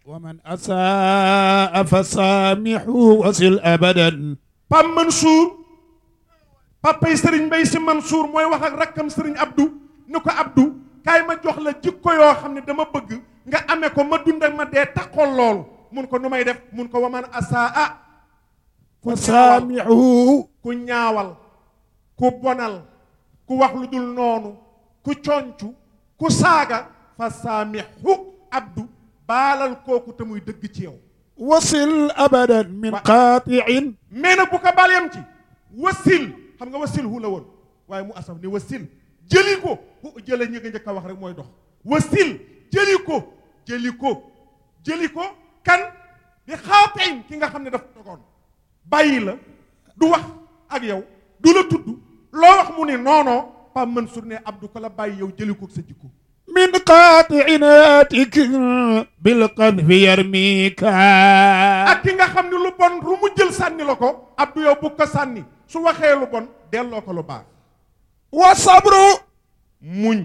ومن أساء فسامحوا وصل أبدا Pam Mansour papay Serigne Mbaye Sy Mansour mooy wax ak rakkam Serigne Abdou ni ko Abdou kaay ma jox la jikko yoo xam ne dama bëgg nga amee ko ma dund ak ma dee taxool loolu mun ko nu may def mun ko waman asaa ku ñaawal فسامحوا ku ñaawal ku bonal ku wax lu dul noonu ku concu ku saaga fa saamixu Abdou baalal kooku te muy dëgg ci yow وصل أبدا من قاطع mais nag bu ko baal yam ci wasil xam nga wasil hu la woon waaye mu asaf ne wasil jëli ko hu jële ñi nga njëkk a wax rek mooy dox wasil jëli ko jëli ko jëli ko kan di xaateñ ki nga xam ne dafa dogoon bàyyi la du wax ak yow du la tudd loo wax mu ne noonoo Pape Mansour ne Abdou ko la bàyyi yow jëli ko sa jikko من قاطع ناتك بالقذف يرميك ak ki nga xam ne lu bon lu mu jël sànni la ko Abdou yow bu ko sànni su waxee lu bon delloo ko lu baax والصبر muñ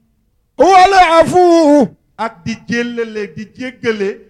والعفو ak di jéllale di jéggale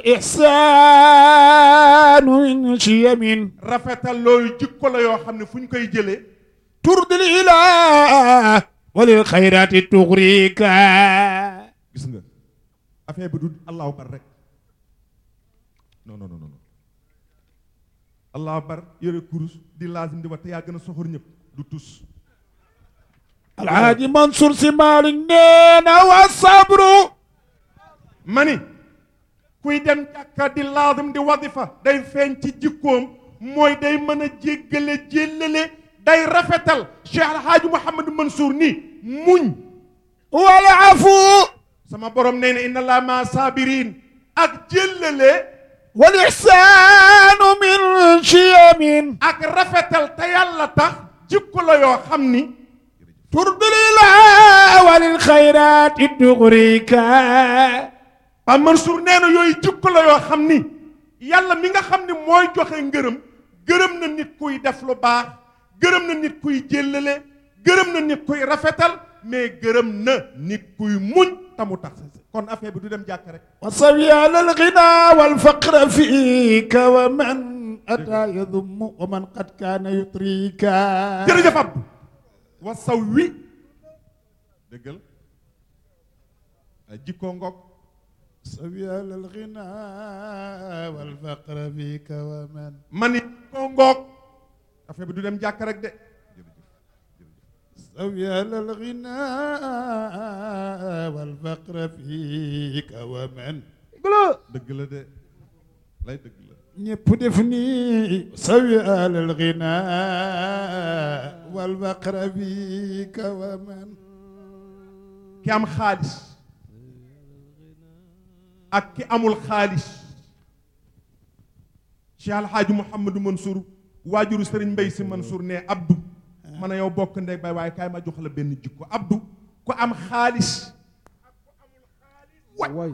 والإحسان من شيم rafetal loolu jikko la yoo xam ne fu ñu koy jëlee ترضي الإله وللخيرات تغريك gis nga affaire bi du allahu bar rek non non non non allahu bar yore kurus di laazim di wax te yaa gën a soxor ñëpp du tus الحاج منصور سمال نينا والصبر ma ni kuy dem jàkka di laazim di wadifa day feeñ ci jikkoom mooy day mën a jéggale jéllale day rafetal Cheikh Alhaaji Mouhamadou Mansour ni muñ والعفو sama borom nee na inna laa ma saabiriin ak jéllale والإحسان من شيم ak rafetal te yàlla tax jikko la yoo xam ni ترضي الإله وللخيرات تغريك Pape Mansour nee na yooyu jikko la yoo xam ni yàlla mi nga xam ni mooy joxe ngërëm gërëm na nit kuy def lu baax gërëm na nit kuy jéllale gërëm na nit kuy rafetal mais gërëm na nit kuy muñ tamu tax kon affaire bi du dem jàkk rek وصبي على الغنى والفقر فيك ومن أتى يذم ومن قد كان يطريك jërëjëf Abdou wa saw wi dëggal jikko ngoog صبي على الغنى والفقر فيك ومن ma ni jikko ngoog affaire bi du dem jàkk rek de صبي على الغنى والفقر فيك ومن dëgg la de lay dëgg la ñépp def nii sawi alal ghina wal faqra fika wa man ki am xaalis ak ki amul xaalis Cheikh Alhaaji Mouhamadou Mansour waajuru Serigne Mbaye Sy Mansour ne Abdou man a yow bokk ndey bay waaye kaay ma jox la benn jikko Abdou ku am xaalis way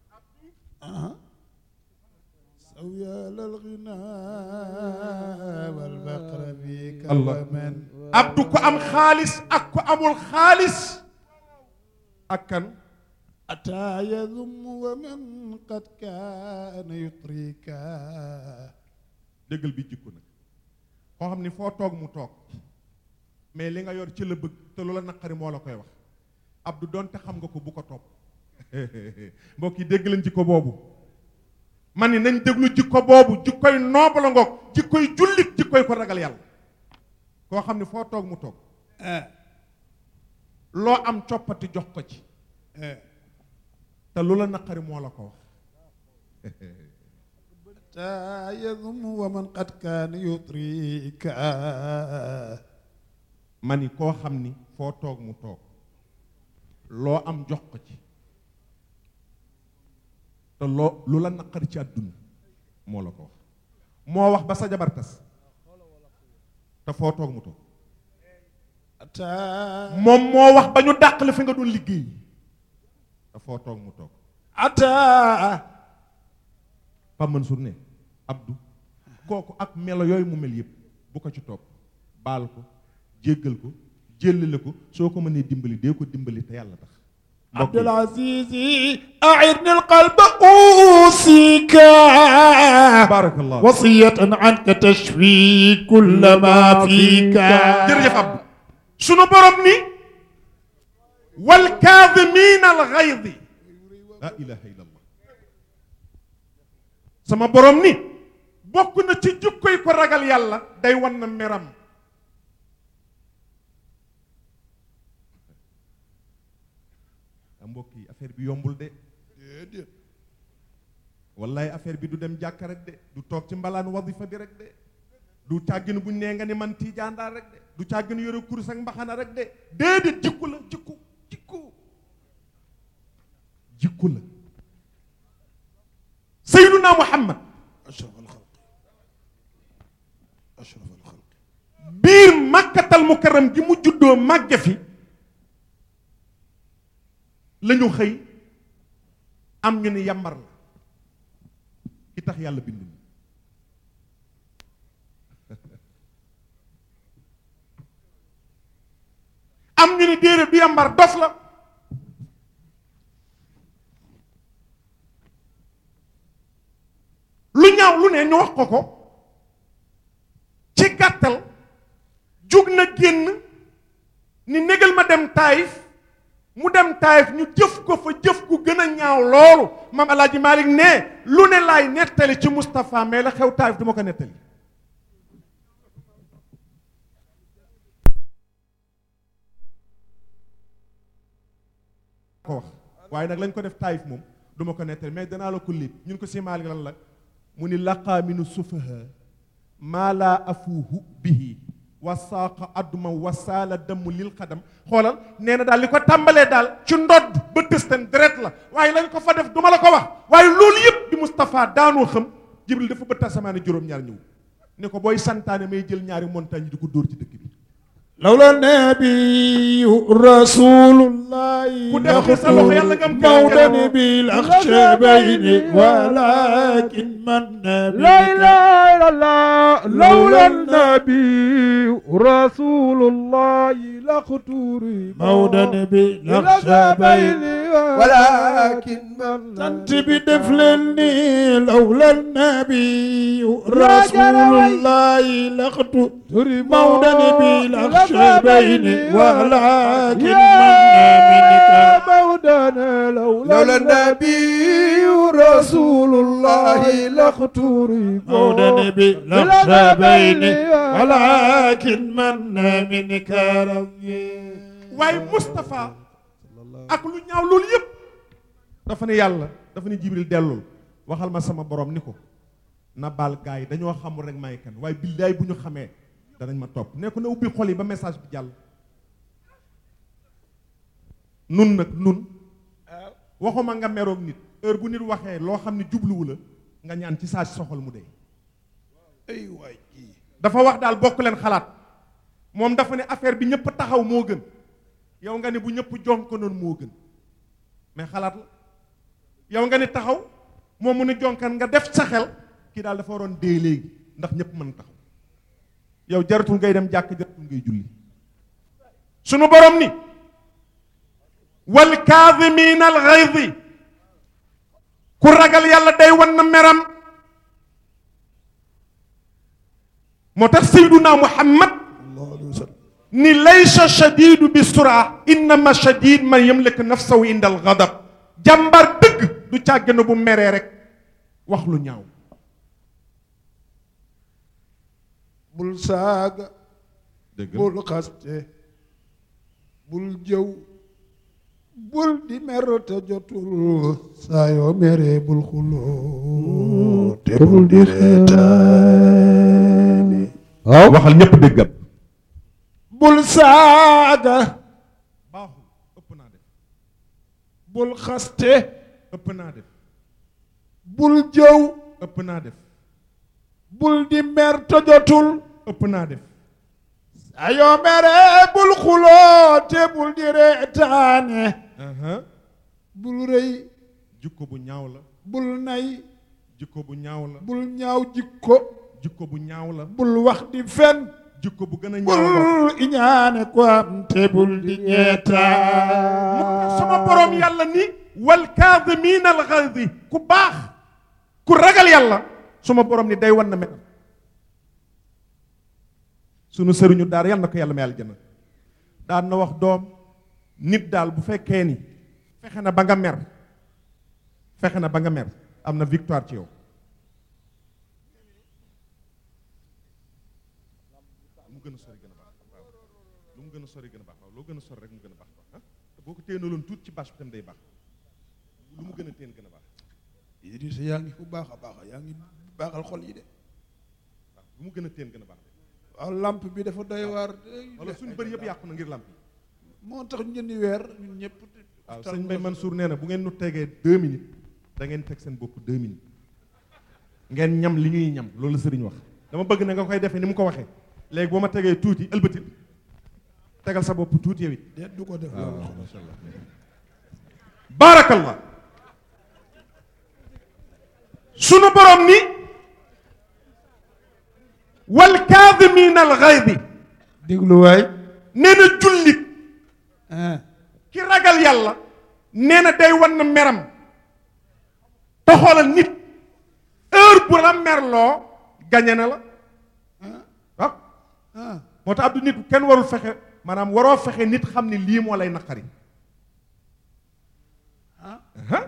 sawi alal ghina wal faqra fika Allah. wa man Abdou ku am xaalis ak ku amul xaalis ak kan أتى يذم ومن قد كان يطريك dëggal bi jikko nag koo xam ni foo toog mu toog mais li nga yor ci la bëgg te lu la naqari moo la koy wax Abdou donte xam nga ko bu ko topp mbokk yi dégg leen jikko boobu man ni nañ déglu jikko boobu jikkoy noobu la ngoog jikkoy jullit jikkoy ko ragal yàlla koo xam ni foo toog mu toog loo am coppati jox ko ci te lu la naqari moo la ko wax أتى يذم ومن قد كان يطريك ma ni koo xam ni foo toog mu toog loo am jox ko ci te loo lu la naqari ci àdduna moo la ko wax moo wax ba sa jabar tas te foo toog mu toog أتى moom moo wax ba ñu dàq la fi nga doon liggéey te foo toog mu toog أتى Pape Mansour ne Abdou kooku ak melo yooyu mu mel yëpp bu ko ci topp baal ko jéggal ko jéllale ko soo ko mënee dimbali dee ko dimbali te yàlla tax عبد العزيز أعرني القلب أوصيك barakallah وصية عنك تشفي كل ما فيك jërëjëf Abdou sunu borom ni wal kaadimiina al gaydi la ilaha illallah sama borom ni bokk na ci jukkoy ko ragal yàlla day wan na meram a mbokk yi affaire bi yombul de wallahi affaire bi du dem jàkka rek de du toog ci mbalaan wadifa bi rek de du càgginu buñ nee nga ni man tiijaandaar rek de du càgginu yore kurus ak mbaxana rek de déedéet jikku la jikku jikku jikku la sayyiduna muhammad أشرف الخلق أشرف الخلق biir màkkatal mukarram gi mu juddoo màgge fi la ñu xëy am ñu ni yambar la ki tax yàlla bind ñu am ñu ni déedéet du yambar dof la lu ñaaw lu ne ñu wax ko ko ci gàttal jug na génn ni négal ma dem taayif mu dem taayif ñu jëf ko fa jëf ku gën a ñaaw loolu maam alaaji Malick ne lu ne laay nettali ci Moustapha mais la xew taayif du ma ko nettali ko wax waaye nag lañ ko def taayif moom du ma ko nettali mais danaa la ko léeb ñun ko si Malick lan la mu ni laqaa minu sufaha maa laa afuuhu bihi wa saaqa adduma wa saala damm lil xadam xoolal nee na daal li ko tàmbalee daal ci ndodd ba tëstan deret la waaye lañ ko fa def duma la ko wax waaye loolu yëpp bi Moustapha daanoo xam Jibril dafa bëtt asamaane juróom-ñaar ñëw ne ko booy santaane may jël ñaari montagne yi di ko dóor ci dëkk bi لولا النبي رسول الله ku def ni sa loxo yàlla nga am موطن بالأخشبين ولكن من لا إله إلا الله لولا النبي رسول الله لقتوري موطن بالأخشبين ولكن من أنت بدفلني لولا النبي رسول الله لقد موطن بالأخشبين ولكن من منك مولانا لولا النبي رسول الله لقتوري موطن بالأخشبين ولكن من منك ربي waaye Moustapha ak lu ñaaw loolu yëpp dafa ne yàlla dafa ne Jibril dellul waxal ma sama borom ni ko na baal gaa yi dañoo xamul rek may kan waaye billaay bu ñu xamee danañ ma topp ne ko na ubbi xol yi ba message bi jàll nun nag nun waxuma nga meroog nit heure bu nit waxee loo xam ne jubluwu la nga ñaan ci saa si soxol mu dee ay waay dafa wax daal bokk leen xalaat moom dafa ne affaire bi ñëpp taxaw moo gën yow nga ne bu ñëpp jonk noonu moo gën mais xalaat la yow nga ne taxaw moom mu ne jonkan nga def sa xel kii daal dafa waroon dee léegi ndax ñëpp mën taxaw yow jaratul ngay dem jàkk jaratul ngay julli sunu borom ni wal kaadimiina al gaydi ku ragal yàlla day wan na meram moo tax sayduna muhammad ni laysa shadidu bi sura innama shadid man yamlik nafsahu inda al ghadab jàmbar dëgg du càggana bu meree rek wax lu ñaaw bul saaga dëgg bul xaste bul jëw bul di mer te jotul saa yoo meree bul xuloo te bul di reetaani waaw waxal ñépp déggam bul saaga baaxul ëpp naa def bul xaste ëpp naa def bul jëw ëpp naa def bul di mer te jotul ëpp naa def saa yoo meree bul xuloo te bul di reetaane bul rëy jikko bu ñaaw la bul nay jikko bu ñaaw la bul ñaaw jikko jikko bu ñaaw la bul wax di fen jikko bu gën a ñaaw bokk bul iñaane ko am te bul di ñeetaan sama borom yàlla ni wal kaadimiina al ghayzi ku baax ku ragal yàlla suma borom ni day wan na metam sunu sëriñu daara yàlla na ko yàlla may aljana daan na wax doom nit daal bu fekkee ni fexe na ba nga mer fexe na ba nga mer am na victoire ci yow lu mu gën a sori gën a baax waaw lu mu gën a sori gën a baax waaw loo gën a sori rek mu gën a baax ah te boo ko téenaloon tuut ci bâche bi tam day baax lu mu gën a téen gën a baax Idrissa yaa ngi fu baax a baax yaa ngi baaxal xol yi de waaw lu mu gën a téen gën a baax waaw lamp bi dafa doy waar wala suñu bëri yëpp yàqu na ngir làmp yi moo tax ñu ni weer ñun ñëpp waaw sëñ Mbaye Mansour nee na bu ngeen nu tegee deux minutes da ngeen teg seen bopp deux minutes ngeen ñam li ñuy ñam loolu la sëriñ wax dama bëgg na nga koy defee ni mu ko waxee léegi boo ma tegee tuuti ëlbatil tegal sa bopp tuuti yow it déet du ko def waaw loolu macha allah baarakallah sunu borom ni wal kaadimiina al ghayzi déglu waay nee na jullit ah ki ragal yàlla nee na day wan na meram te xoolal nit heure bu la merloo gañe na la waaw ah moo tax abdu nit kenn warul fexe maanaam waroo fexe nit xam ni lii moo lay naqari ah ah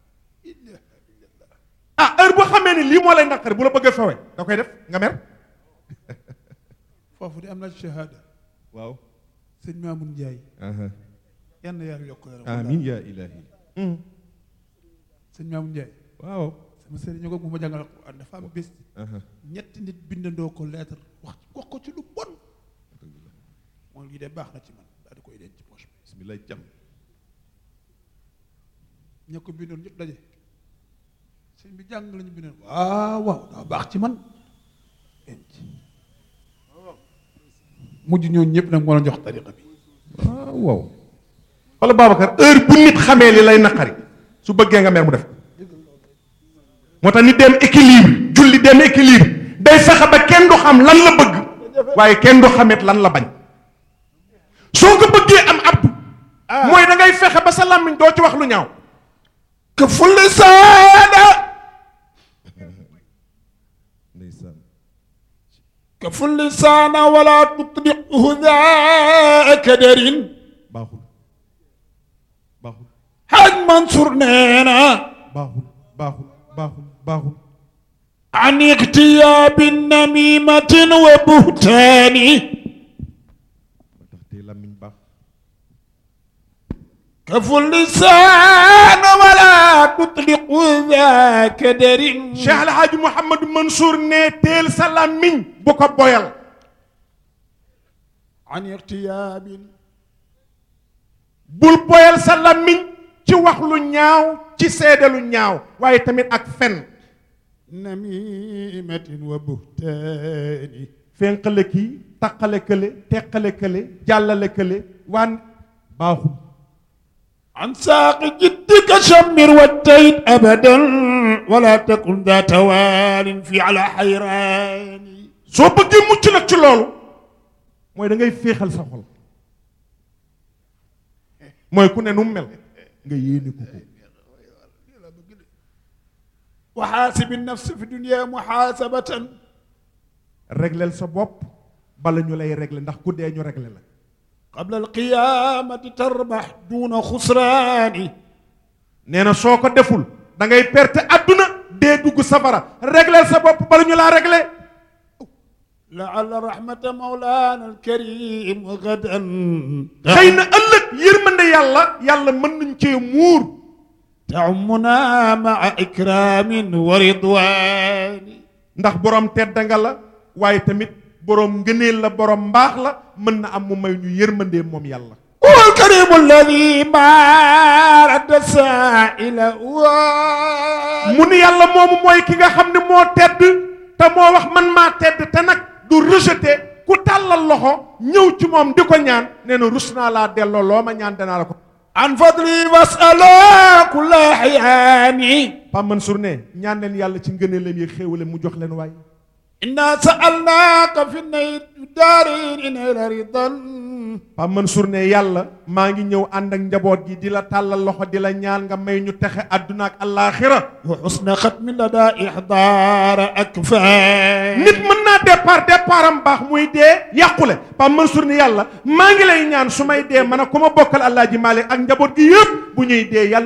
ah heure boo xamee ni lii moo lay naqari bu la bëggee fewe da koy def nga mer foofu de am na shahada waaw sëñ Mamoun Ndiaye yann yàlla yokk yaram amin ya ilahi sëñ Mamoun Ndiaye waaw sama sëriñ ñu ko bu ma jàngal Alxuraan dafa am bés ñetti nit bindandoo ko lettre wax wax ko ci lu bon mooy lii de baax na ci man daal di koy denc ci poche bi bismillah jam ña ko bindoon ñëpp daje sëñ bi jàng lañu bindoon waaw waaw daa baax ci man denc mujj ñooñu ñëpp nag moo la jox tariqa bi waaw waaw wala Babacar heure bu nit xamee li lay naqari su bëggee nga mer mu def moo tax nit dem équilibre julli dem équilibre day fexe ba kenn du xam lan la bëgg waaye kenn du xamet lan la bañ soo ko bëggee am ab mooy da ngay fexe ba sa làmmiñ doo ci wax lu ñaaw que fulli saada ndeysaan que fulli saana wala tutliquhu daa kadarin baaxul baaxul Haj Mansour nee na baaxul baaxul baaxul baaxul an iqtiyaabi namimatin wa buhtaani moo tax tey làmmiñ baax ka fulli saana wala tutliqu daa kadarin Cheikh El Hadj Mouhamadou Mansour ne teel sa làmmiñ bu ko boyal an iqtiyaabin bul boyal sa làmmiñ ci wax lu ñaaw ci seede lu ñaaw waaye tamit ak fen namimatin wa buhtaani fenqale kii taqale kële teqale kële jàllale kële waan baaxul عن ساق جدك شمر والتيت أبدا ولا تكن ذا توال في على حيران soo bëggee mucc nag ci loolu mooy da ngay féexal sa xol mooy ku ne nu mu mel nga yéene ko ko وحاسب النفس في الدنيا محاسبة régleel sa bopp bala ñu lay régler ndax ku dee ñu régler la قبل القيامة تربح دون خسران nee na soo ko deful da ngay perte adduna dee dugg safara régleel sa bopp bala ñu laa régler لعل رحمة مولانا الكريم غدا xëy na ëllëg yërmande yàlla yàlla mën nañ cee muur تعمنا مع إكرام ورضوان ndax borom tedd nga la waaye tamit borom ngëneel la borom mbaax la mën na am mu may ñu yërmandee moom yàlla هو الكريم الذي ما رد السائل mu ni yàlla moomu mooy ki nga xam ne moo tedd te moo wax man maa tedd te nag du rejeté ku tàllal loxo ñëw ci moom di ko ñaan nee na rus naa laa delloo loo ma ñaan danaa la ko عن فضلي واسألا كل أحياني Pape Mansour ne ñaan leen yàlla ci ngëneelam yi xéewale mu jox leen waay إنا سألناك في الدارين إلى رضا Pape Mansour ne yàlla maa ngi ñëw ànd ak njaboot gi di la tàllal loxo di la ñaan nga may ñu texe àdduna ak allaaxira وحسن ختم لدى إحضار أكفاء nit mën naa départ départ am baax muy dee yàqule Pape Mansour ni yàlla maa ngi lay ñaan su may dee man a ku ma bokkal Alaaji Maalik ak njaboot gi yëpp bu ñuy dee yàlla